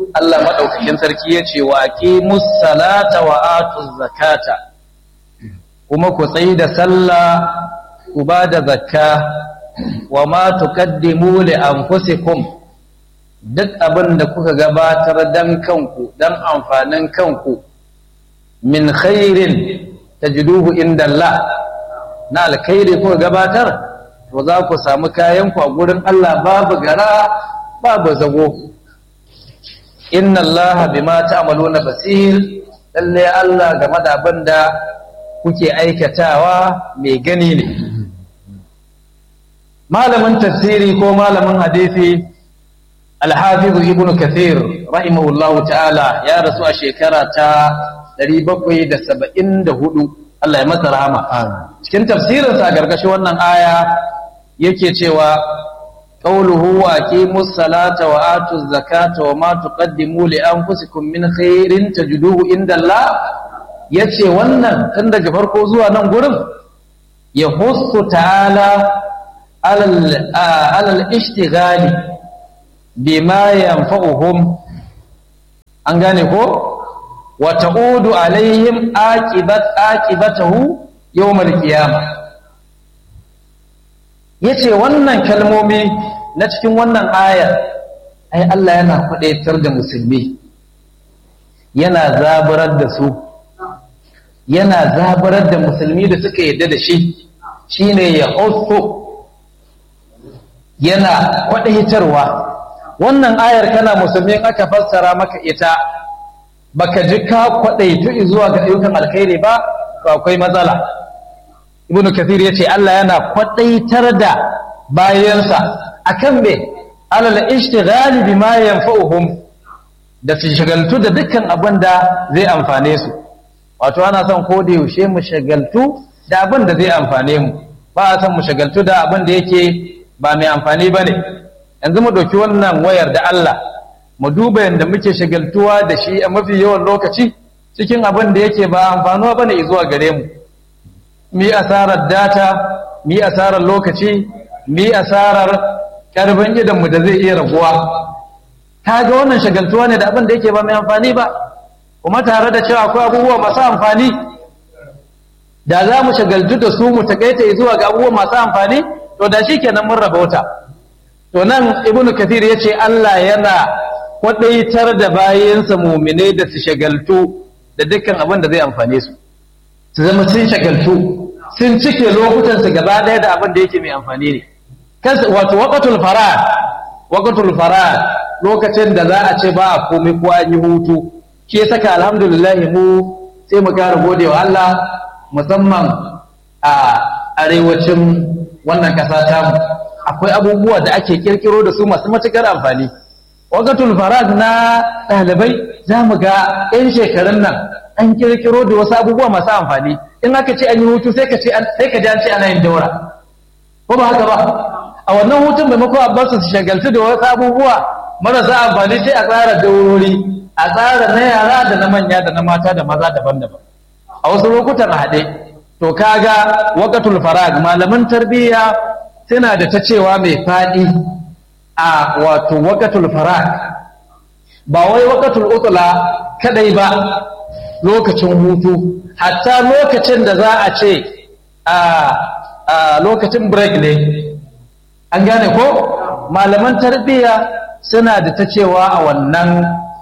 Allah maɗaukakin sarki ya ce wa aqimus salata wa atuz zakata kuma ku tsayi da sallah ku ba da zakka wa ma tuqaddimu li anfusikum duk abin da kuka gabatar dan kanku dan amfanin kanku min khairin tajiduhu inda Allah na alkhairi kuka gabatar to za ku samu kayan ku a gurin Allah babu gara babu zago inna Allah bima ta'maluna basir lalle Allah game da abin da kuke aikatawa mai gani ne malamin tafsiri ko malamin hadisi al-hafiz ibnu kathir rahimahullahu ta'ala ya rasu a shekara ta 774 Allah ya masa rahama cikin tafsirinsa a gargashin wannan aya yake cewa qawluhu wa aqimus salata wa atuz zakata wa ma tuqaddimu li anfusikum min khairin tajiduhu inda Allah yace wannan tun daga farko zuwa nan gurin ya husu ta'ala alal ishtighali bima yanfa'uhum an gane ko wa ta'udu alaihim aqibat aqibatahu yawmal qiyamah yace wannan kalmomi na cikin wannan ayar ai Allah yana kwadaitar da musulmi yana zaburar da su yana zaburar da musulmi da suka yadda da shi shine ya hausso yana kwadaitarwa wannan ayar kana musulmi aka fassara maka ita baka ji ka kwadaitu zuwa ga ayyukan alkhairi ba to akwai matsala ibn kathir yace Allah yana kwadaitar da bayansa akan me alal ishtighal bima yanfa'uhum da su shagaltu da dukkan abin da zai amfane su wato ana son ko da yaushe mu shagaltu da abin da zai amfane mu ba a son mu shagaltu da abin da yake ba mai amfani bane yanzu mu dauki wannan wayar da Allah mu duba yadda muke shagaltuwa da shi a mafi yawan lokaci cikin abin da yake ba amfanuwa bane zuwa gare mu mi asarar data mi asarar lokaci mi asarar karfin idanmu da zai iya raguwa ta ga wannan shagaltuwa ne da abin da yake ba mai amfani ba kuma tare da cewa akwai abubuwa masu amfani da za mu shagaltu da su mu takaita zuwa ga abubuwa masu amfani to da shi kenan mun rabauta to nan ibnu kathir ya ce Allah yana kwadaitar da bayansa muminai da su shagaltu da dukkan abin da zai amfane su su zama sun shagaltu sun cike lokutansu gaba ɗaya da abin da yake mai amfani ne wato waqatul farad waqatul farad lokacin da za a ce ba a komai ko an yi hutu shi ya saka alhamdulillah mu sai mu kara gode wa Allah musamman a arewacin wannan kasa tamu akwai abubuwa da ake kirkiro da su masu matukar amfani waqatul farad na ɗalibai za mu ga 'yan shekarun nan an kirkiro da wasu abubuwa masu amfani in aka ce an yi hutu sai ka ce sai ka ji an ce ana yin daura ko ba haka ba a wannan hutun maimakon abbas su shagaltu da wasu abubuwa marasa amfani sai a tsara daurori a tsara na yara da na manya da na mata da maza daban-daban a wasu lokutan haɗe to kaga waqatul farag malaman tarbiyya suna da ta cewa mai faɗi a wato waqatul farag ba wai waqatul utla kadai ba lokacin hutu hatta lokacin da za a ce a lokacin break ne an gane ko malaman tarbiyya suna da ta cewa a wannan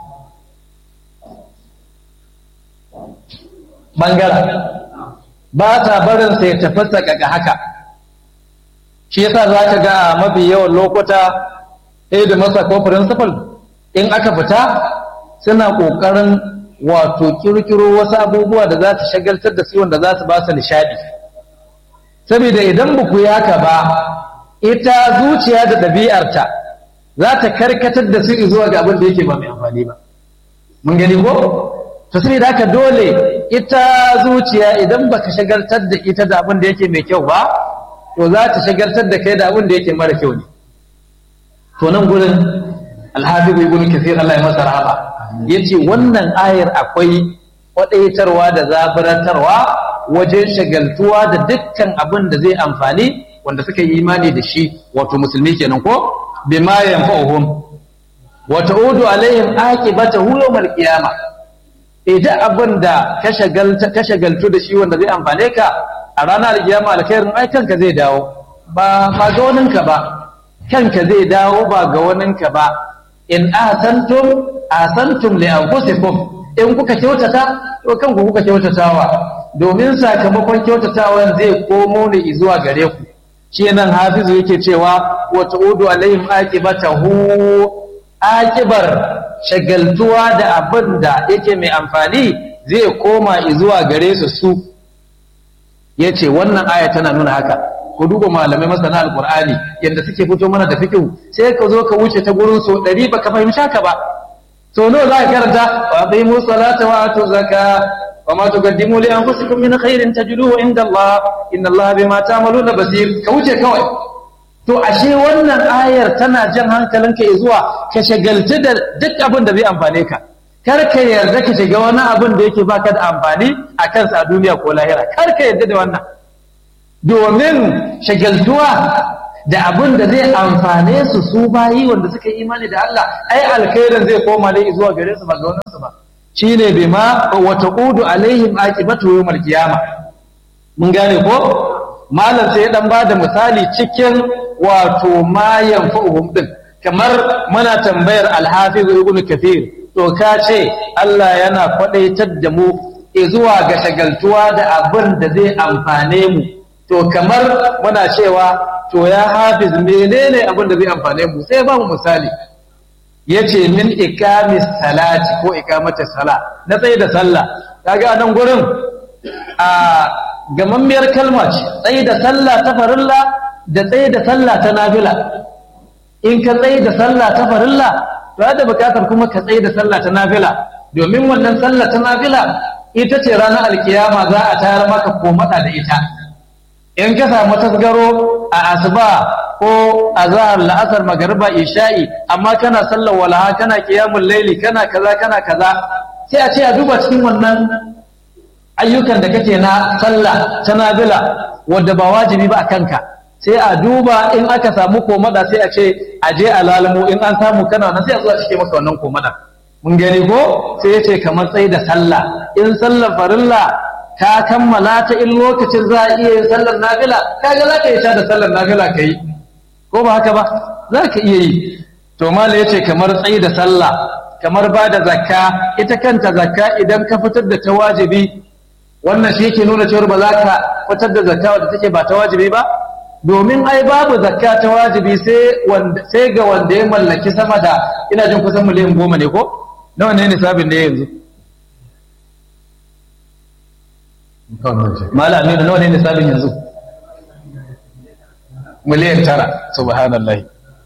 bangaren ba ta barin sai tafasa ga haka shi yasa za ka ga a mafi yawan lokuta da masa ko principal in aka fita suna ƙoƙarin wato kirkiro wasu abubuwa da za su shagaltar da su wanda za su ba su nishadi saboda idan ba ku yaka ba ita zuciya da ɗabi'arta za ta karkatar da su zuwa ga abin da yake ba mai amfani ba mun gani ko to saboda haka dole ita zuciya idan baka shagaltar da ita da abin da yake mai kyau ba to za ta shagaltar da kai da abin da yake mara kyau ne to nan gurin alhabibu ibn kathir Allah ya masa rahama yace wannan ayar akwai kwadaitarwa da zaburantarwa wajen shagaltuwa da dukkan abin da zai amfani wanda suka yi imani da shi wato musulmi kenan ko bima yanfa'uhum wa ta'udu alaihim aqibatahu yawmal qiyamah idan abin da ka shagalta ka shagaltu da shi wanda zai amfane ka a ranar alkiyama alkhairin ai kanka zai dawo ba ba ga waninka ba kanka zai dawo ba ga waninka ba in ahsantum ahsantum li anfusikum in kuka kyautata to kanku kuka kyautatawa domin sakamakon kyautatawan zai komo ne zuwa gare ku shi nan hafizu yake cewa wa ta'udu alaihim aqibatahu aqibar shagaltuwa da abin da yake mai amfani zai koma zuwa gare su su yace wannan aya tana nuna haka ku duba malamai masana alqur'ani yanda suke fito mana da fiqh sai ka zo ka wuce ta gurin so 100 baka fahimta ka ba so nawa za ka karanta wa aqimu salata wa atu zakka wa ma tuqaddimu li anfusikum min khairin tajiduhu inda Allah inna Allah bima ta'maluna basir ka wuce kawai to ashe wannan ayar tana jan hankalinka zuwa ka shagaltu da duk abin da zai amfane ka kar ka yarda ka shiga wani abin da yake baka da amfani a kansa a duniya ko lahira kar ka yarda da wannan domin shagaltuwa da abin da zai amfane su su bayi wanda suka yi imani da Allah ai alkhairin zai koma ne zuwa gare su ba ga wannan su ba shine bima wa taqudu alaihim aqibatu yawmal qiyamah mun gane ko malam sai ya dan bada misali cikin wato ma yanfa'uhum din kamar muna tambayar al-hafiz ibn kathir to ka ce Allah yana kwadaitar da mu zuwa ga shagaltuwa da abin da zai amfane mu to kamar muna cewa to ya hafiz menene abin da zai amfane mu sai ba mu misali yace min ikamis salati ko ikamata sala na tsaye da sallah kaga nan gurin a gamammiyar kalma ce tsaye da sallah ta farilla da tsaye da sallah ta nafila in ka tsaye da sallah ta farilla to da bukatar kuma ka tsaye da sallah ta nafila domin wannan sallah ta nafila ita ce ranar alkiyama za a tayar maka komada da ita in ka samu tasgaro a asuba ko azhar la'asar magariba isha'i amma kana sallar walaha kana qiyamul laili kana kaza kana kaza sai a ce a duba cikin wannan ayyukan da kake na sallah ta nafila wanda ba wajibi ba a kanka sai a duba in aka samu komada sai a ce a je a lalamo in an samu kana nan sai a zo a cike maka wannan komada mun gani ko sai ya ce kamar tsaye da sallah in sallar farilla ka kammala ta in lokacin za a iya yin sallar nafila kaga za ka yi ta da sallar nafila ka yi ko ba haka ba za ka iya yi to mala ya ce kamar tsaye da sallah kamar ba da zakka ita kanta zakka idan ka fitar da ta wajibi wannan shi yake nuna cewar ba za ka fitar da zakka wadda take ba ta wajibi ba domin ai babu zakka ta wajibi sai ga wanda ya mallaki sama da ina jin kusan miliyan goma ne ko nawa ne nisabin ne yanzu mala aminu nawa ne nisabin yanzu miliyan tara subhanallah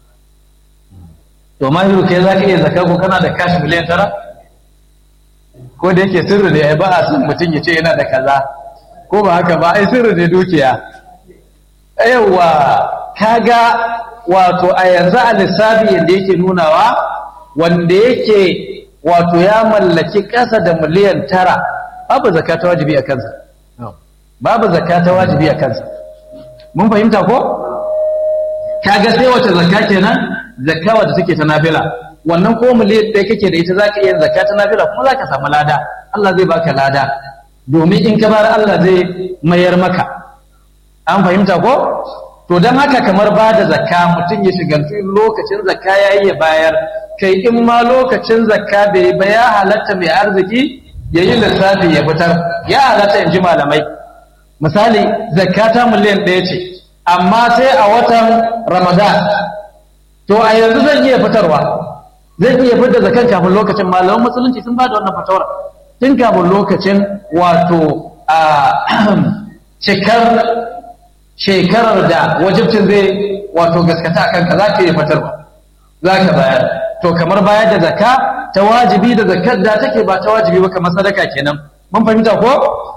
to mahiru kai za ka iya zakka ko kana da kashi miliyan tara ko da yake sirri ne ba a son mutum ya ce yana da kaza ko ba haka ba ai sirri ne dukiya yawa kaga wato a yanzu a lissafi yadda yake nunawa wanda yake wato ya mallaki ƙasa da miliyan tara babu zakka ta wajibi a kansa babu zakka ta wajibi a kansa mun fahimta ko kaga sai wace zakka kenan zakka wadda take ta nafila wannan ko miliyan ɗaya kake da ita zaka iya zakka ta nafila kuma zaka samu lada Allah zai baka lada domin in ka bar Allah zai mayar maka an fahimta ko to don haka kamar ba da zakka mutum ya shigaltu lokacin zakka ya yi ya bayar kai in ma lokacin zakka bai ba ya halatta mai arziki ya yi lissafi ya fitar ya halatta in ji malamai misali zakka ta miliyan ɗaya ce amma sai a watan ramadan to a yanzu zan iya fitarwa zan iya fitar zakan kafin lokacin malaman musulunci sun ba da wannan fatawar tun kafin lokacin wato a cikar shekarar da wajibcin zai wato gaskata a kanka za ka yi fitarwa za ka bayar to kamar bayar da zakka ta wajibi da zakkar da take ba ta wajibi ba kamar sadaka kenan mun fahimta ko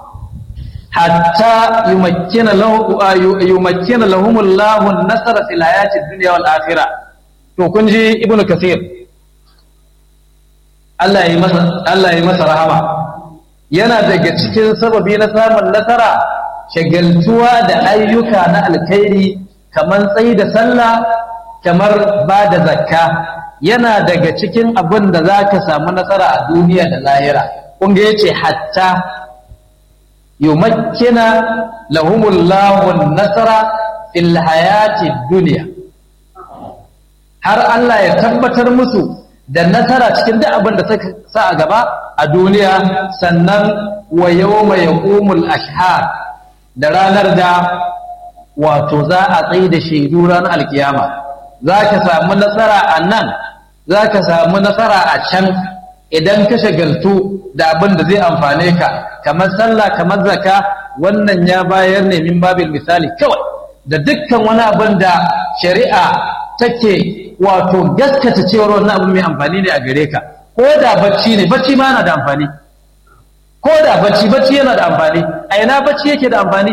hatta yumakkina lahu yumakkina lahum Allahu an-nasra fil hayati dunya wal akhirah to kun ji ibnu kasir Allah ya masa Allah ya masa rahama yana daga cikin sababi na samun nasara shagaltuwa da ayyuka na alkhairi kamar tsayi da sallah kamar ba da zakka yana daga cikin abin da za ka samu nasara a duniya da lahira kunga ya ce hatta yumakkina lahumullahu nasara fil hayati duniya har Allah ya tabbatar musu da nasara cikin duk abin da suka sa a gaba a duniya sannan wa yawma yaqumul ashhar da ranar da wato za a tsaye da shaidu ranar alkiyama za ka samu nasara a nan za ka samu nasara a can idan ka shagaltu da abin da zai amfane ka kamar sallah kamar zaka wannan ya bayar ne min babil misali kawai da dukkan wani abin da shari'a take wato gaskata cewar wannan abin mai amfani ne a gare ka ko da bacci ne bacci ma yana da amfani ko da bacci bacci yana da amfani a ina bacci yake da amfani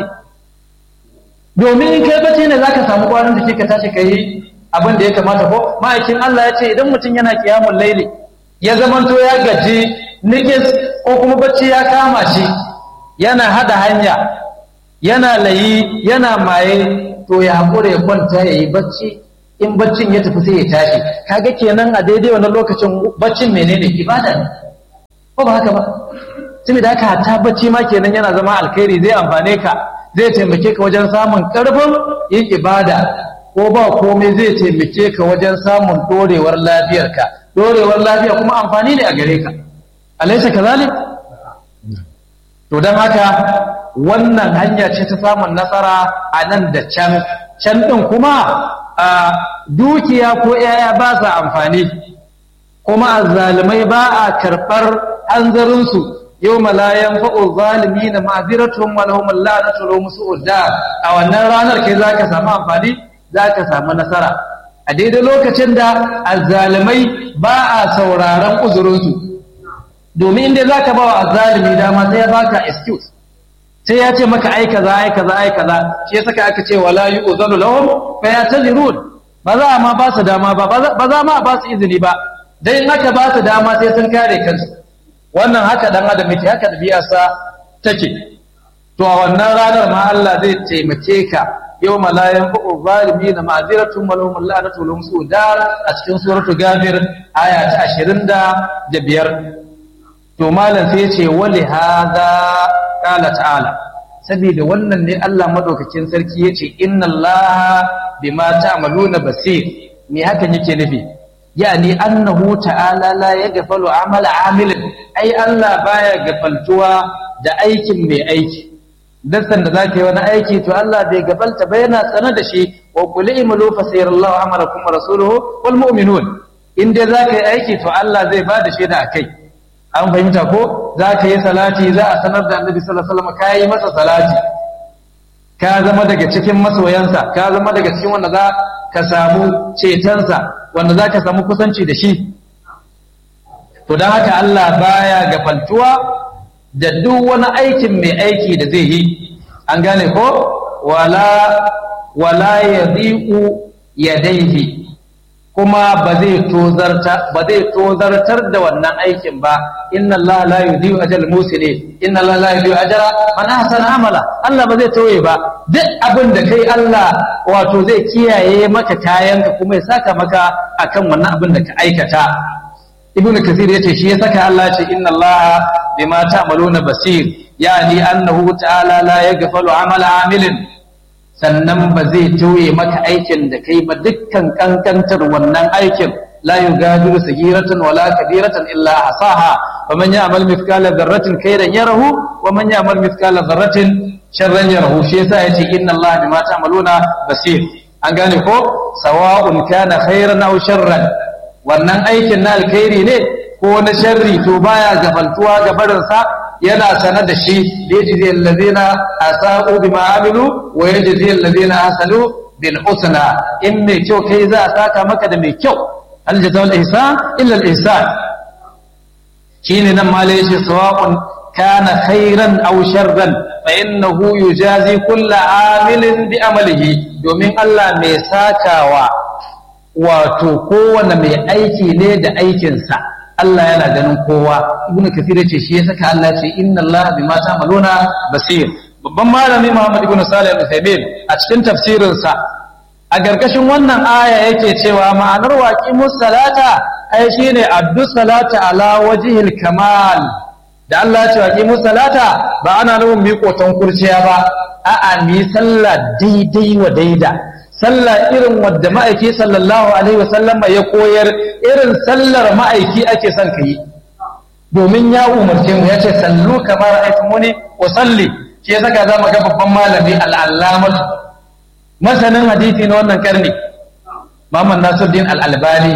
domin in kai bacci ne zaka samu kwanan da ke ka tashi ka yi abin da ya kamata ko ma'aikin Allah ya ce idan mutum yana kiyamun laili ya zamanto ya gaji nigis ko kuma bacci ya kama shi yana hada hanya yana layi yana maye to ya haƙura ya kwanta ya yi bacci in baccin ya tafi sai ya tashi kaga kenan a daidai wannan lokacin baccin menene ibada ne ko ba haka ba saboda haka hatta bacci ma kenan yana zama alkhairi zai amfane ka zai taimake ka wajen samun karfin yin ibada ko ba komai zai taimake ka wajen samun dorewar lafiyarka dorewar lafiya kuma amfani ne a gare ka alaisa kazalik to don haka wannan hanya ce ta samun nasara a nan da can can ɗin kuma a dukiya ko ‘ya'ya ba sa amfani kuma a zalimai ba a karɓar hanzarinsu yau malayan fa'o zalimi na ma'aziratun walahumar la'anatu musu da a wannan ranar kai za ka samu amfani za ka samu nasara a daidai lokacin da azzalimai ba a sauraron uzurinsu domin inda za ka ba wa azzalimi dama sai ya baka excuse sai ya ce maka ai kaza ai kaza ai kaza shi yasa aka ce wala yu'zanu lahum fa yatazirun ba za ma ba su dama ba ba za ma ba su izini ba dai in aka ba su dama sai sun kare kansu wannan haka dan adam yake haka ɗabi'arsa take to a wannan ranar ma Allah zai taimake ka yau malayan ba'u zalimi na ma'aziratun malahum la'anatu lahum sudar a cikin suratu gafir aya ta ashirin da biyar to malam sai ce wali hadha qala ta'ala saboda wannan ne Allah madaukakin sarki yace inna Allah bima ta'maluna basir me hakan yake nufi yani annahu ta'ala la yaghfalu amala amilin ai Allah baya gafaltuwa da aikin mai aiki dan sanda zaka yi wani aiki to Allah bai gafalta ba yana tsana da shi wa qul imalu fa sayarallahu amalakum wa rasuluhu wal mu'minun in dai zaka yi aiki to Allah zai bada shaida akai an fahimta ko zaka yi salati za a sanar da Annabi sallallahu alaihi wasallam kai masa salati ka zama daga cikin masoyansa ka zama daga cikin wanda za ka samu cetonsa wanda za ka samu kusanci da shi to don haka Allah baya gafaltuwa da duk wani aikin mai aiki da zai yi an gane ko wala wala yadhiqu yadayhi kuma ba zai tozarta ba zai tozartar da wannan aikin ba inna Allah la yudhi'u ajal musili inna Allah la yudhi'u ajra man ahsana amala Allah ba zai tauye ba duk abin da kai Allah wato zai kiyaye maka kayanka kuma ya saka maka akan wannan abin da ka aikata ibnu kathir yace shi ya saka Allah ce inna Allah bima ta'maluna basir yani annahu ta'ala la yaghfalu amala amilin sannan ba zai tauye maka aikin da kai ba dukkan kankantar wannan aikin la yugadiru sagiratan wala kabiratan illa asaha wa man ya'mal mithqala dharratin khairan yarahu wa man ya'mal mithqala dharratin sharran yarahu shi yasa yace inna Allah bima ta'maluna basir an gane ko sawa'un kana khairan aw sharran wannan aikin na alkhairi ne ko na sharri to baya gafaltuwa ga barinsa yana sanar da shi da ya jizi allazina asaqu bima amilu wa yajzi allazina ahsanu bil husna in mai kyau kai za a saka maka da mai kyau al jazaa'ul ihsan illa al ihsan shine nan malai shi sawa'un kana khairan aw sharran fa innahu yujazi kullu amilin bi amalihi domin Allah mai sakawa wato kowane mai aiki ne da aikinsa Allah yana ganin kowa ibnu kathir yace shi ya saka Allah ce inna Allah bima ta'maluna basir babban malami Muhammad ibn Salih al-Uthaymeen a cikin tafsirin sa a gargashin wannan aya yake cewa ma'anar waƙi musalata ai shine addu salata ala wajihil kamal da Allah ce waƙi musalata ba ana nufin miƙoton kurciya ba a'a mi sallah daidai wa daida sallah irin wadda ma'aiki sallallahu alaihi wasallama ya koyar irin sallar ma'aiki ake son ka yi domin ya umarce mu ya ce sallu kamar aitumuni wa salli shi ya saka za mu ga babban malami al'allamatu masanin hadisi na wannan karni Muhammad Nasiruddin al-Albani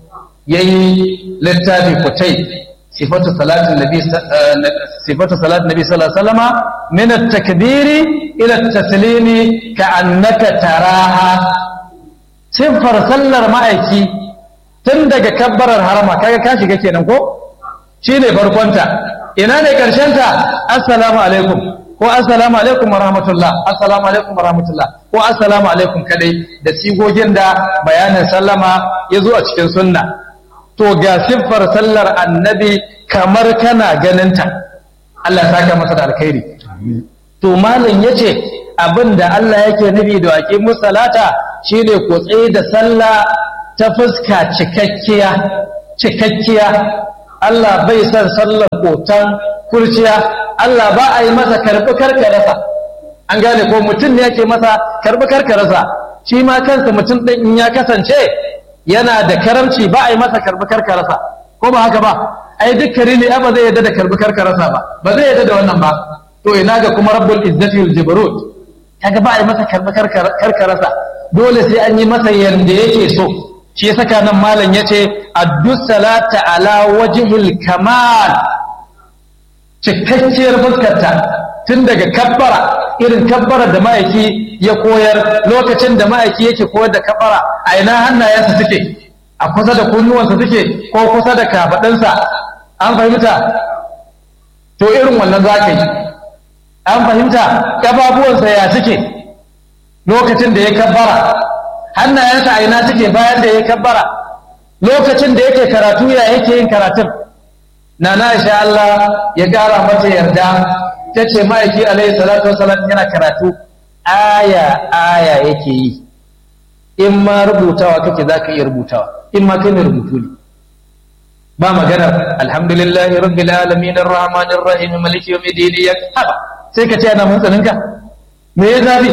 yayi littafi kutai sifatu salatin nabi sifatu salatin nabi sallallahu alaihi wasallama min at-takbiri ila at-taslimi ka'annaka taraha sifar sallar ma'aiki tun daga kabbarar harama kaga ka shiga kenan ko shine farkonta ina ne ta assalamu alaikum ko assalamu alaikum wa rahmatullah assalamu alaikum wa rahmatullah ko assalamu alaikum kadai da sigogin da bayanin sallama ya zo a cikin sunna to ga siffar sallar annabi kamar kana ganinta Allah ya saka masa da alkhairi to malam yace abin da Allah yake nufi da waƙi musallata shine ku tsaye da sallah ta fuska cikakkiya cikakkiya Allah bai son sallar kotan kurciya Allah ba a yi masa karbi karkarasa an gane ko mutum ne yake masa karbi karkarasa shi ma kansa mutum ɗin in ya kasance yana da karamci ba a yi masa karbi karkarasa ko ba haka ba ai duk kare ne ba zai yadda da karbi karkarasa ba ba zai yadda da wannan ba to ina ga kuma rabbul izzati wal jabarut kaga ba a yi masa karbi karkarasa dole sai an yi masa yanda yake so shi ya saka nan malam yace addu salata ala wajhil kamal cikakkiyar fuskarta tun daga kabbara irin kabbara da ma'aiki ya koyar lokacin da ma'aiki yake koyar da kabbara a ina hannayensa suke a kusa da kunnuwansa suke ko kusa da kafaɗinsa an fahimta to irin wannan za ka yi an fahimta ƙafafuwansa ya suke lokacin da ya kabbara hannayensa a ina suke bayan da ya kabbara lokacin da yake karatu ya yake yin karatun na na sha Allah ya gara mata yarda ta ce ma'aiki alaihi salatu wasalam yana karatu aya aya yake yi in ma rubutawa kake za ka iya rubutawa in ma kai mai rubutu ne ba maganar alhamdulillahi rabbil alamin arrahmanir rahim maliki yawmiddin ya haba sai ka ce ana mun tsaninka me ya zabi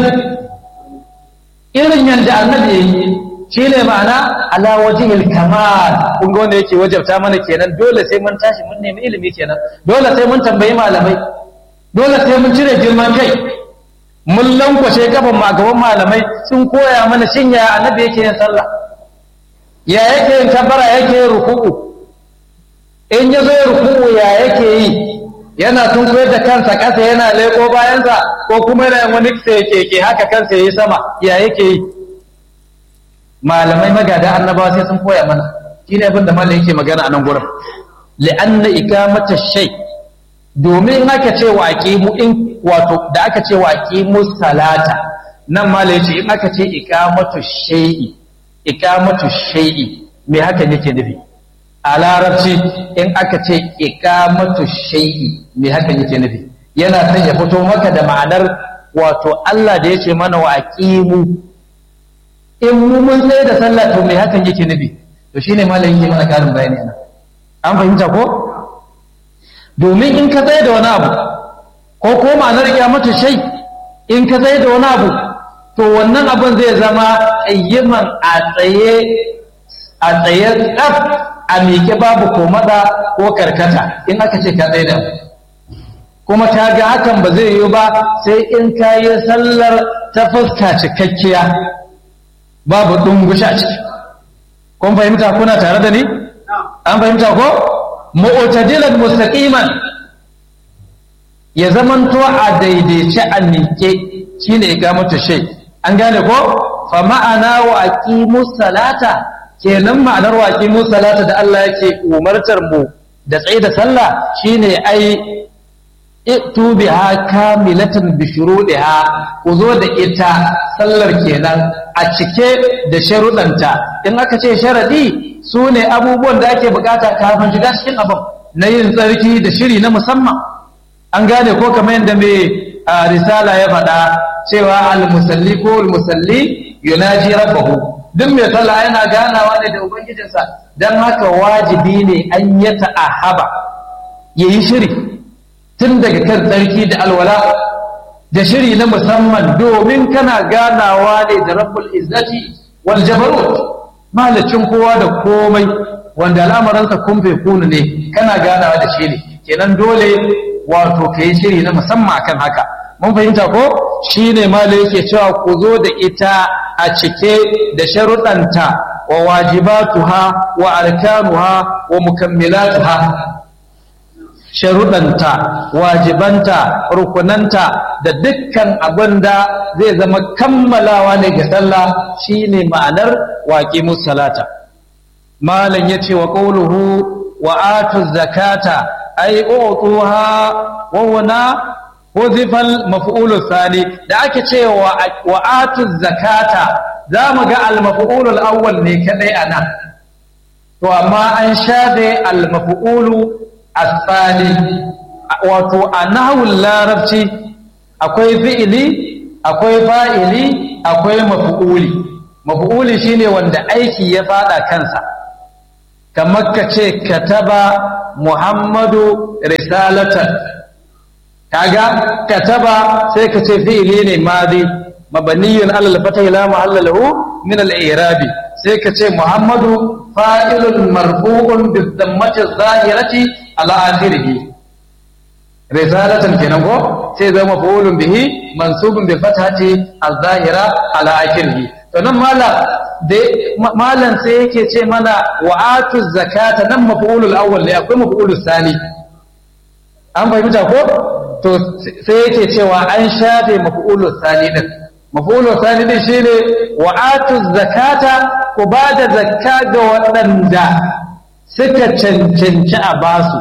irin yanda annabi yayi shi ne ma'ana ala wajihil kamal kun ga wanda yake wajabta mana kenan dole sai mun tashi mun nemi ilimi kenan dole sai mun tambayi malamai dole sai mun cire girman kai mun lankwashe gaban mu a gaban malamai sun koya mana shin ya annabi yake yin sallah ya yake yin kabbara yake yin ruku'u in ya zo ruku'u ya yake yi yana tun koyar da kansa kasa yana leko bayansa ko kuma yana wani keke haka kansa yayi sama ya yake yi malamai magada annabawa sai sun koya mana shi ne abin da malam yake magana a nan gurin li'anna ikamata shay domin aka ce wa aqimu in wato da aka ce wa aqimu salata nan malam yace in aka ce ikamatu shay'i ikamatu shay'i me hakan yake nufi a larabci in aka ce ikamatu shay'i me hakan yake nufi yana son ya fito maka da ma'anar wato Allah da yace mana wa aqimu in mu mun tsaye da sallah to me hakan yake nufi to shine malamin yake mana karin bayani ana an fahimta ko domin in ka tsaye da wani abu ko ko ma'anar kiyamatu shay in ka tsaye da wani abu to wannan abun zai zama ayyiman a tsaye a tsaye tsaf a miƙe babu komada ko karkata in aka ce ka tsaye da kuma ka ga hakan ba zai yiwu ba sai in ka yi sallar ta fuska cikakkiya babu ɗungusha ciki kun fahimta kuna tare da ni an fahimta ko mu'tadilan mustaqiman ya zamanto a daidaice a miƙe shine iqamatu shay an gane ko fa ma'ana wa aqimus salata kenan ma'anar wa aqimus salata da Allah yake umartar mu da tsaye da sallah shine ai itu biha kamilatan bi shuruɗiha ku zo da ita sallar kenan a cike da sharuɗanta in aka ce sharadi su ne abubuwan da ake bukata kafin shiga cikin abin na yin tsarki da shiri na musamman an gane ko kamar yadda mai risala ya faɗa cewa al-musalli ko al-musalli yunaji rabbahu duk mai sallah yana ganawa ne da ubangijinsa dan haka wajibi ne an ya ta'ahaba yayi shiri tun daga kan tsarki da alwala da shiri na musamman domin kana ganawa ne da rabbul izzati wal jabarut malacin kowa da komai wanda al'amuransa kun bai kunu ne kana ganawa da shi ne kenan dole wato ka yi shiri na musamman akan haka mun fahimta ko shi ne mala yake cewa ku zo da ita a cike da sharuɗanta wa wajibatuha wa arkanuha wa mukammilatuha sharuɗanta wajibanta rukunanta da dukkan abin da zai zama kammalawa ne ga sallah shine ma'anar waƙi musalata malam ya ce wa ƙauluhu wa atu zakata ai utuha wa wana huzifal maf'ulu sani da ake ce wa atu zakata za mu ga al-maf'ulul awwal ne kadai anan to amma an shafe al-maf'ulu asali wato a nahawun larabci akwai fi'ili akwai fa'ili akwai mafu'uli mafu'uli shine wanda aiki ya fada kansa kamar ka ce kataba muhammadu risalatan kaga kataba sai ka ce fi'ili ne madi mabaniyun alal fatah la mahalla lahu min al-i'rabi sai ka ce muhammadu fa'ilun marfu'un bi dhammati zahirati ala akhirih risalatan kenan ko sai zama maf'ulun bihi mansubun bi fathati az-zahira ala akhirih to nan malam da malam sai yake ce mana wa'atu zakata nan maf'ulul awwal ne akwai maf'ulus sani an fahimta ko to sai yake cewa an shafe maf'ulus sani din maf'ulus sani din shine wa'atu zakata ku bada zakka ga waɗanda suka cancanci a basu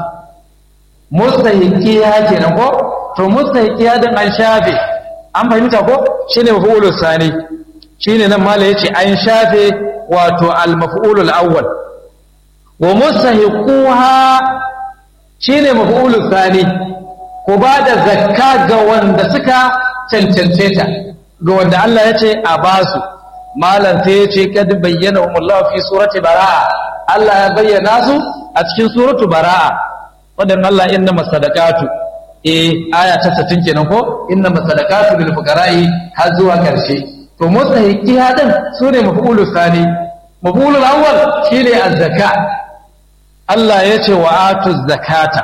mustahiqiya kenan ko to mustahiqiya din an shafe an fahimta ko shine maf'ulus sani shine nan mala yace an shafe wato al maf'ulul awwal wa mustahiquha shine maf'ulus sani ku bada zakka ga wanda suka cancance ta ga wanda Allah yace a basu malam sai yace kad bayyana umullahu fi surati baraa Allah ya bayyana su a cikin suratu baraa wadan Allah inna masadaqatu eh aya ta 60 kenan ko inna masadaqatu lil fuqara'i har zuwa karshe to mustahiqi hadan sune maf'ulus sani maf'ulul awwal shine az-zaka Allah yace wa atuz zakata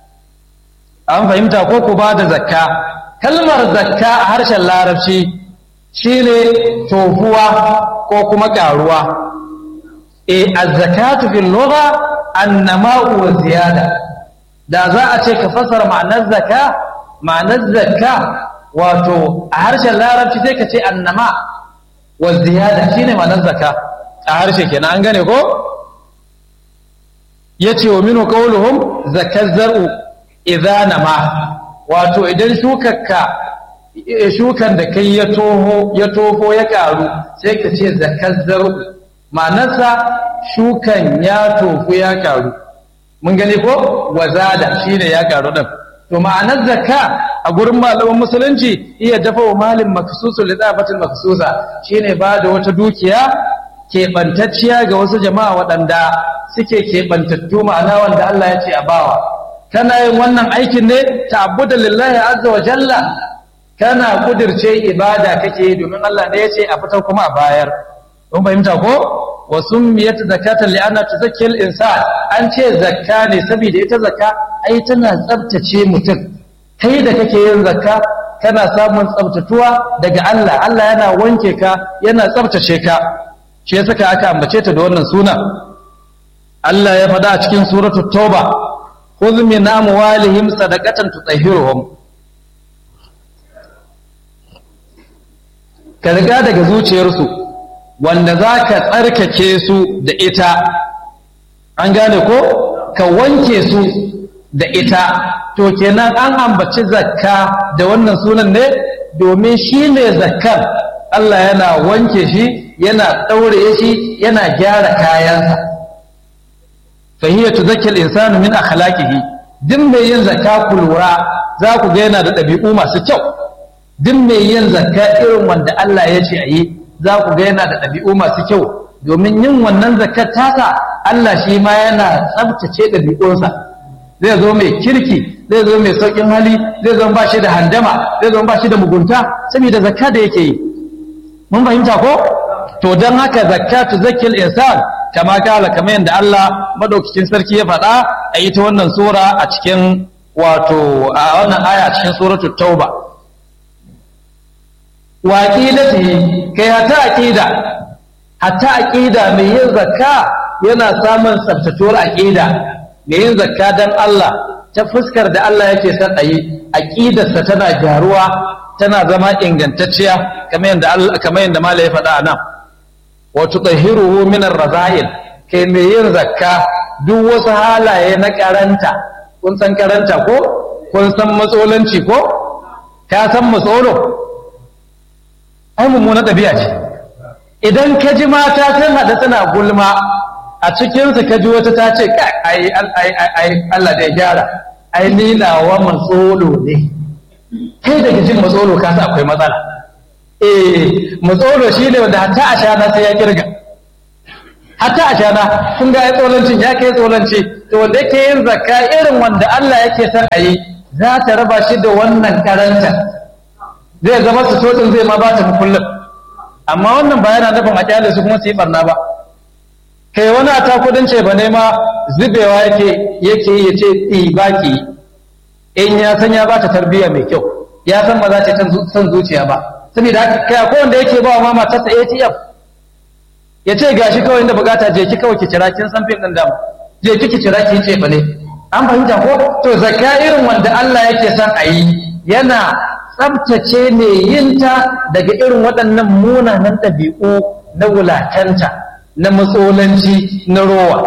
an fahimta ko ku ba da zakka kalmar zakka a harshen larabci shine tofuwa ko kuma karuwa eh az-zakatu fil lugha an-nama'u wa ziyada da za a ce ka fasara ma'anar zaka ma'anar zaka wato a harshen larabci sai ka ce annama wa ziyada shine ma'anar zaka a harshe kenan an gane ko yace wa minu qawluhum zakaz zar'u idza nama wato idan shukarka shukan da kai ya toho ya toho ya karu sai ka ce zakaz zar'u ma'anarsa shukan ya tofu ya karu mun gani ko wazada shine ya karu din to ma'anar zakka a gurin malaman musulunci iya dafa wa malin maksusu lidafatin maksusa shine ba da wata dukiya keɓantacciya ga wasu jama'a waɗanda suke keɓantattu ma'ana wanda Allah ya ce a bawa kana yin wannan aikin ne ta'abbuda lillahi azza wa jalla kana kudirce ibada kake domin Allah ne ya ce a fitar kuma a bayar kun fahimta ko wa summiyat zakatan li'anna tuzakkil insan an ce zakka ne saboda ita zakka ai tana tsabtace mutum kai da kake yin zakka kana samun tsabtatuwa daga Allah Allah yana wanke ka yana tsabtace ka shi yasa aka ambace ta da wannan suna Allah ya faɗa a cikin suratu tauba khudh min amwalihim sadaqatan tutahhiruhum ka riga daga zuciyarsu wanda za ka tsarkake su da ita an gane ko ka wanke su da ita to kenan an ambaci zakka da wannan sunan ne domin shi ne zakkar Allah yana wanke shi yana ɗaure shi yana gyara kayansa fahiyar tuzakkil insanu min akhlaqihi duk mai yin zakka ku lura za ku ga yana da ɗabi'u masu kyau duk mai yin zakka irin wanda Allah ya ce a yi za ku ga yana da ɗabi'u masu kyau domin yin wannan zakat tasa Allah shi ma yana tsabtace ɗabi'unsa zai zo mai kirki zai zo mai sauƙin hali zai zo ba shi da handama zai zo ba shi da mugunta saboda zakka da yake yi mun fahimta ko to don haka zakatu zakil insan kama kala kamar yadda Allah madaukakin sarki ya faɗa a ita wannan sura a cikin wato a wannan aya cikin suratul tauba wa aqidati kai hatta aqida hatta aqida mai yin zakka yana samun tsaftatuwar aqida mai yin zakka dan Allah ta fuskar da Allah yake son ayi aqidarsa tana gyaruwa tana zama ingantacciya kamar yadda Allah kamar yadda mala ya faɗa nan wa tutahhiruhu min ar-raza'il kai mai yin zakka duk wasu halaye na karanta kun san karanta ko kun san matsolanci ko ka san matsolo ai mummuna ɗabi'a ce idan ka ji mata sun haɗa suna gulma a cikinsu ka ji wata ta ce ai Allah da ya gyara ai ni nawa matsolo ne kai daga jin matsolo ka sa akwai matsala eh matsolo shi ne wanda hatta a shana sai ya kirga hatta a shana kun ga ya tsolancin ya kai tsolanci to wanda yake yin zakka irin wanda Allah yake son a yi za ta raba shi da wannan karanta zai zama su totsin zai ma ba ta kullum amma wannan ba yana nufin a kyale su kuma su yi barna ba kai wani a takudin ce ba ne ma zubewa yake yake ya ce ba ki in ya san ya ba ta tarbiyya mai kyau ya san ba za ta san zuciya ba saboda haka kai akwai wanda yake ba wa ma matarsa ATM ya ce gashi kawai inda bukata je ki kawai ki cira kin san fin din da je ki ki cira ki ce fa ne an fahimta ko to zakka irin wanda Allah yake son a yi yana tsabtace ne yinta daga irin waɗannan munanan ɗabi'u na wulatanta na matsolanci na rowa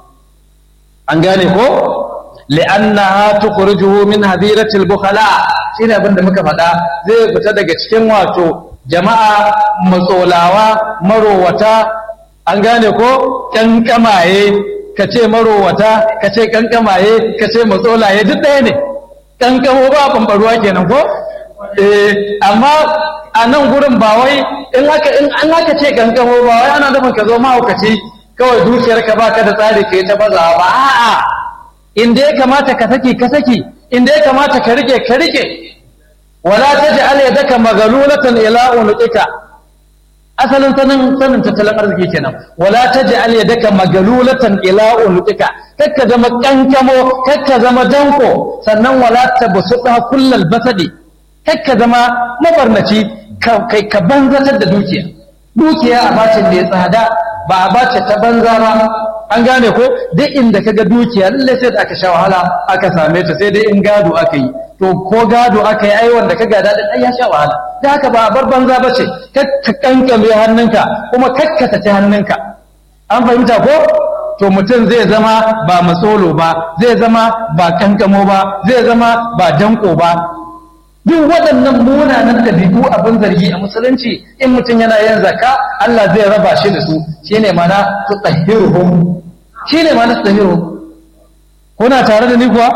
an gane ko li'annaha tukhrijuhu min hadiratil bukhala shine abin da muka faɗa zai fita daga cikin wato jama'a matsolawa marowata an gane ko kankamaye ka ce marowata ka ce kankamaye ka ce matsolaye duk ɗaya ne kankamo ba bambaruwa kenan ko eh amma a nan gurin ba wai in aka in an aka ce kankamo ba wai ana nufin ka zo mahaukaci kawai dukiyar ka baka da tsari ka yi ta bazawa ba a'a inda ya kamata ka saki ka saki inda ya kamata ka rike ka rike wala taj'al yadaka maghlulatan ila unuqika asalin sanin sanin tattalin arziki kenan wala taj'al yadaka maghlulatan ila unuqika kakka zama kankamo kakka zama danko sannan wala tabsuta kullal basadi kakka zama mabarnaci kai ka banzatar da dukiya dukiya a bacin da ya tsada ba a bace ta banza ba an gane ko duk inda kaga dukiya lalle sai da aka sha wahala aka same ta sai dai in gado aka yi to ko gado aka yi ai wanda ka gada din ai ya sha wahala da haka ba bar banza bace kakka kankame hannunka kuma kakkata ta hannunka an fahimta ko to mutum zai zama ba matsolo ba zai zama ba kankamo ba zai zama ba danko ba duk waɗannan munanan ɗabi'u abin zargi a musulunci in mutum yana yin zakka Allah zai raba shi da su shine mana su tsahiruhum shine mana su tsahiruhum kuna tare da ni kuwa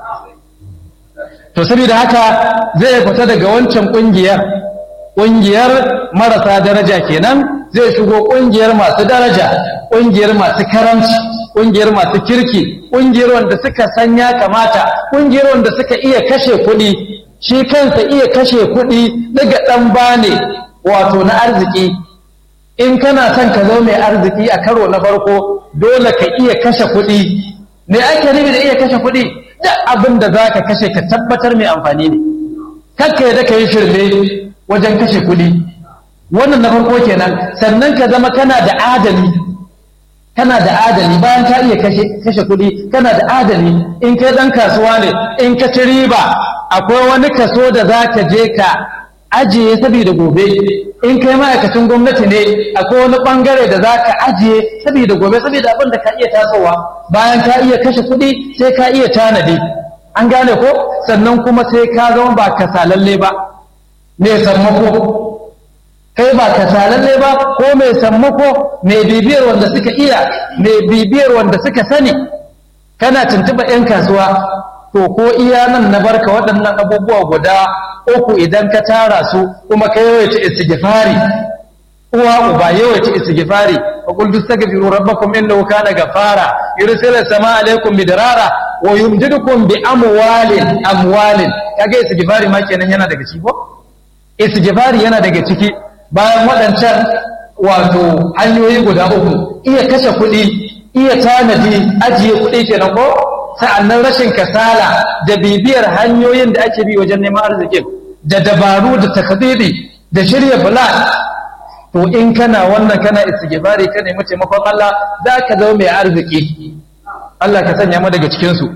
to saboda haka zai fita daga wancan ƙungiyar ƙungiyar marasa daraja kenan zai shigo ƙungiyar masu daraja ƙungiyar masu karamci ƙungiyar masu kirki ƙungiyar wanda suka san ya kamata ƙungiyar wanda suka iya kashe kuɗi shi kansa iya kashe kuɗi daga ɗan bane wato na arziki in kana son ka zo mai arziki a karo na farko dole ka iya kashe kuɗi me ake nufi da iya kashe kuɗi duk abin da za ka kashe ka tabbatar mai amfani ne kakka yadda ka yi shirme wajen kashe kuɗi wannan na farko kenan sannan ka zama kana da adali kana da adali bayan ka iya kashe kuɗi kana da adali in kai ɗan kasuwa ne in ka ci riba akwai wani kaso da za ka je ka ajiye saboda gobe in kai ma'aikacin gwamnati ne akwai wani bangare da za ka ajiye saboda gobe saboda abin da ka iya tasowa bayan ka iya kashe kuɗi sai ka iya tanadi an gane ko sannan kuma sai ka zama ba kasalalle ba mai sammako kai ba kasalalle ba ko mai sammako mai bibiyar wanda suka iya mai bibiyar wanda suka sani kana tuntuɓa 'yan kasuwa to ko iya nan na barka waɗannan abubuwa guda uku idan ka tara su kuma ka yawaita istighfari uwa uba yawaita istighfari wa qul tastaghfiru rabbakum innahu kana ghafara yursilu samaa alaykum bidrara wa yumdidukum bi amwalin amwalin kage istighfari ma kenan yana daga ciki ko istighfari yana daga ciki bayan waɗancan wato hanyoyi guda uku iya kashe kuɗi iya tanadi ajiye kuɗi kenan ko sa'annan rashin kasala da bibiyar hanyoyin da ake bi wajen neman arzikin da dabaru da takdiri da shirya plan to in kana wannan kana istighfari ka nemi taimakon Allah za ka zama mai arziki Allah ka sanya mu daga cikin su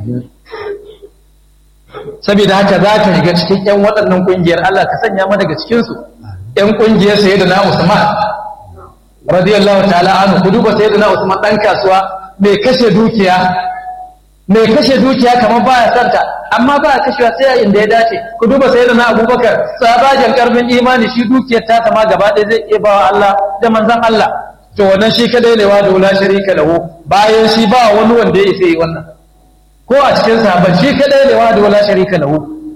saboda haka za ka shiga cikin ƴan waɗannan ƙungiyar Allah ka sanya mu daga cikin su ƴan ƙungiyar sayyidina Usman radiyallahu ta'ala anhu ku duba sayyidina Usman dan kasuwa mai kashe dukiya mai kashe dukiya kamar baya santa amma ba kashewa sai a inda ya dace ku duba sayyidina Abubakar sabajan karfin imani shi dukiyar ta sama gaba ɗaya zai iya bawa Allah da manzon Allah to wannan shi kadai ne wa da wala sharika lahu bayan shi ba wani wanda ya isa yi wannan ko a cikin sahabban shi kadai ne wa da wala sharika lahu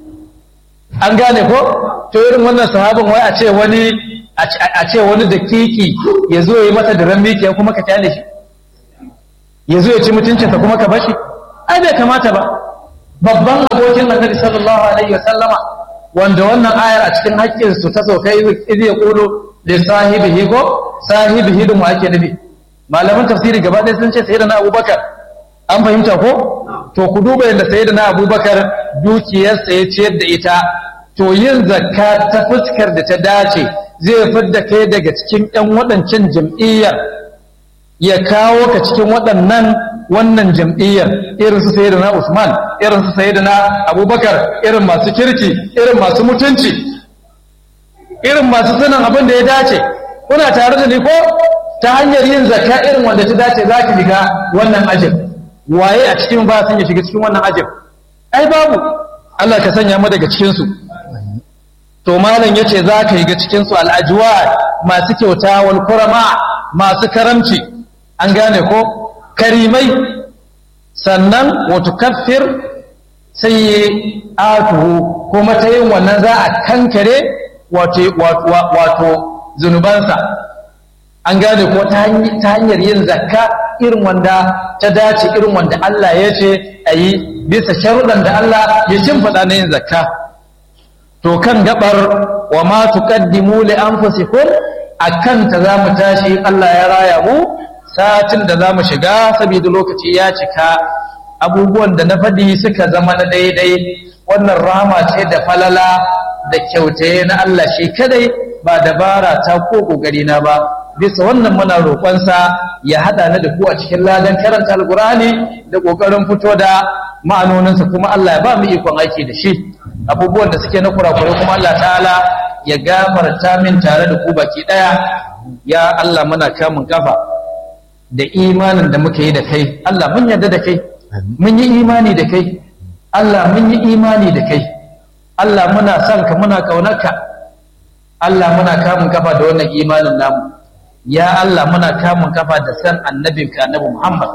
an gane ko to irin wannan sahabin wai a ce wani a ce wani dakiki ya zo yi masa da mikiya kuma ka kyale shi ya zo ya ci mutuncinsa kuma ka bashi ai bai kamata ba babban abokin annabi sallallahu alaihi wa sallama wanda wannan ayar a cikin haƙƙin su ta sauka idh yaqulu li sahibihi ko sahibihi da mu ake nabi malaman tafsiri gaba ɗaya sun ce sayyidina abubakar an fahimta ko to ku duba yadda sayyidina abubakar dukiyarsa ya ciyar da ita to yin zakka ta fuskar da ta dace zai fidda kai daga cikin ƴan waɗancan jam'iyyar ya kawo ka cikin waɗannan wannan jam'iyyar irin su sayyidina Usman irin su sayyidina Abubakar irin masu kirki irin masu mutunci irin masu sanin abin da ya dace kuna tare da ni ko ta hanyar yin zakka irin wanda ta dace za ki shiga wannan ajin waye a cikin ba san ya shiga cikin wannan ajin ai babu Allah ka sanya mu daga cikin su to malam yace za ka shiga cikin su al'ajwa masu kyauta wal kurama masu karamci an gane ko karimai sannan wato kafir sai atuhu kuma ta yin wannan za a kankare wato zunubansa an gane ko ta hanyar yin zakka irin wanda ta dace irin wanda Allah ya ce a yi bisa sharuɗan da Allah ya shimfiɗa na yin zakka to kan gabar wa ma tuqaddimu li anfusikum akan ta za mu tashi Allah ya raya mu satin da za mu shiga saboda lokaci ya cika abubuwan da na faɗi suka zama na daidai wannan rama ce da falala da kyautaye na Allah shi kadai ba dabara ta ko ƙoƙari na ba bisa wannan muna roƙonsa ya haɗa ni da ku a cikin ladan karanta alƙur'ani da ƙoƙarin fito da ma'anoninsa kuma Allah ya ba mu ikon aiki da shi abubuwan da suke na kurakurai kuma Allah ta'ala ya gafarta min tare da ku baki ɗaya ya Allah muna kamun kafa da imanin da muka yi da kai Allah mun yarda da kai mun yi imani da kai Allah mun yi imani da kai Allah muna son ka muna kaunarka Allah muna kamun kafa da wannan imanin namu ya Allah muna kamun kafa da san annabinka annabi Muhammad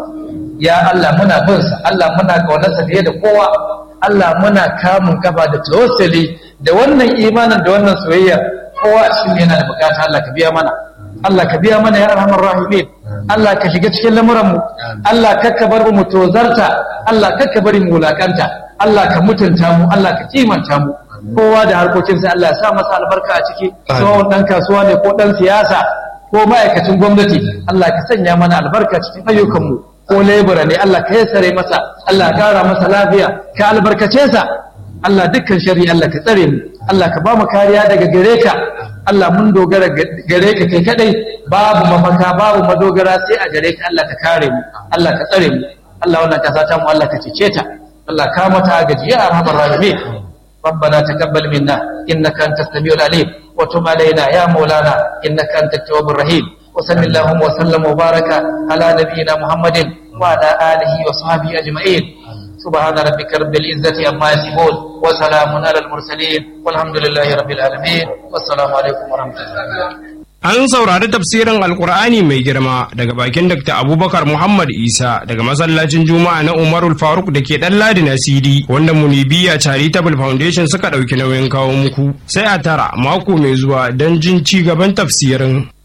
ya Allah muna bin sa Allah muna kaunarsa fiye da kowa Allah muna kamun kafa da tawassuli da wannan imanin da wannan soyayya kowa a cikin yana da bukata Allah ka biya mana Allah ka biya mana ya arhamar rahimin Allah ka shiga cikin lamuran mu Allah kakka bar mu tozarta Allah kakka bari mu wulakanta Allah ka mutunta mu Allah ka kimanta mu kowa da harkokinsa Allah ya sa masa albarka a ciki tsohon dan kasuwa ne ko dan siyasa ko ma'aikacin gwamnati Allah ka sanya mana albarka cikin ayyukanmu ko lebura ne Allah ka yassare masa Allah ka kara masa lafiya ka albarkace sa Allah dukkan shari Allah ka tsare mu Allah ka ba mu kariya daga gare ka Allah mun dogara gare ka kai kadai babu mafaka babu madogara sai a gare ka Allah ka kare mu Allah ka tsare mu Allah wannan kasa ta mu Allah ka cece ta Allah ka mata gaji ya arhamar rahimin ربنا تقبل منا إنك أنت السميع العليم وتب علينا يا مولانا إنك أنت التواب الرحيم وصل اللهم وسلم وبارك على نبينا محمد وعلى آله وصحبه أجمعين سبحان ربك رب العزة عما يصفون وسلام على المرسلين والحمد لله رب العالمين والسلام عليكم ورحمة الله An saurari tafsirin Alkur'ani mai girma daga bakin Dr. Abubakar Muhammad Isa daga masallacin Juma'a na Umarul Faruk da ke ɗan Ladi na CD wanda Munibiya Charitable Foundation suka ɗauki nauyin kawo muku. Sai a tara mako mai zuwa don jin ci gaban tafsirin.